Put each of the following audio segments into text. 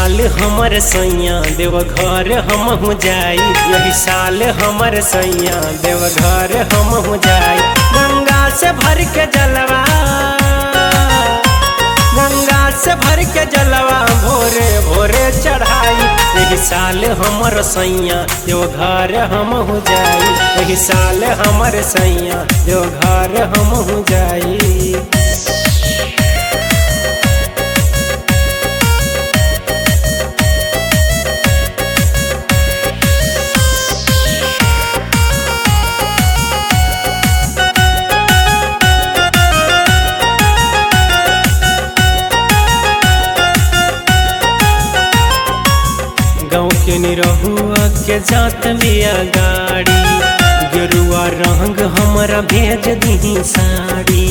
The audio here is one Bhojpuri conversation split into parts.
साल हमर सैया देवघर हम हो जाई यही साल हमर सैया देवघर हम हो जाई गंगा से भर के जलवा गंगा से भर के जलवा भोरे भोरे चढ़ाई यही साल हमर सैया देवघर हम हो जाई यही साल हमर सैया देवघर हम हो जाई गाँव के निरहुआ के जात बिया गाड़ी गेरुआ रंग हमरा भेज दी साड़ी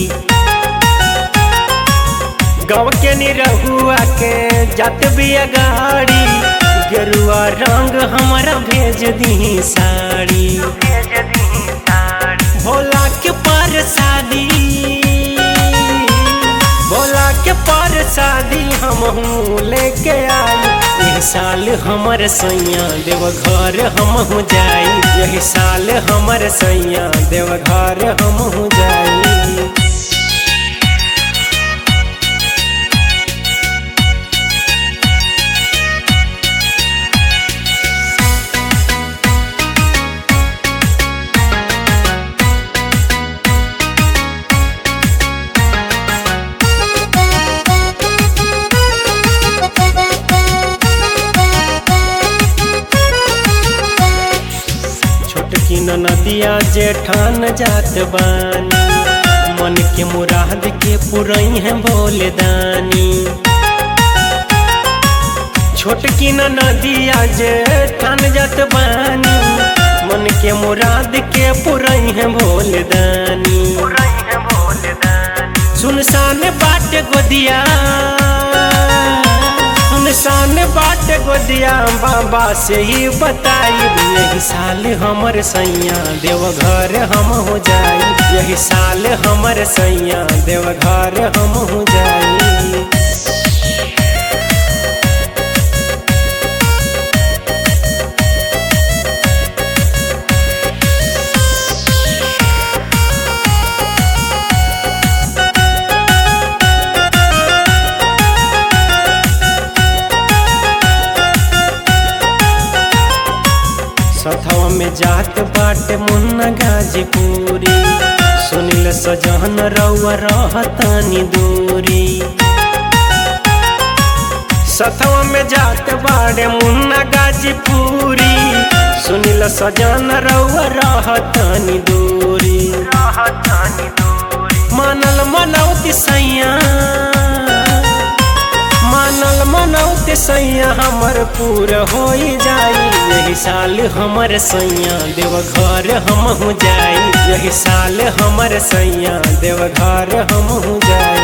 गाँव के निरहुआ के जात बिया गाड़ी गेरुआ रंग हमरा भेज दी साड़ी भोला के पर शादी भोला के पर शादी हम लेके आई यही साल हमर सैया देवघर हम हो जाई यही साल हमर सैया देवघर हम हो जाई छोटकी नदिया जेठान जात बानी मन के मुराद के पुरई है भोले दानी छोटकी नदिया जेठान जात बानी मन के मुराद के पुरई है भोले दानी सुनसान बाट गोदिया सुनसान बाट गोदिया बाबा से ही बताई यही साल हमर सैया देवघर हम हो जाई यही साल हमर सैया देवघर हम हो जाई सथवा में जात बाटे मुन्ना गाजीपुरी सुनिल सजहन रउआ रहतानी दूरी सथवा में जात बाटे मुन्ना गाजीपुरी सुनिल सजन रउआ रहतानी दूरी मानल मनौती सैया मानल मनौती सैया हमर पूर हो जाई यही साल हमर सैया देवघर हम हो जाई यही साल हमर सैया देवघर हम हो जाई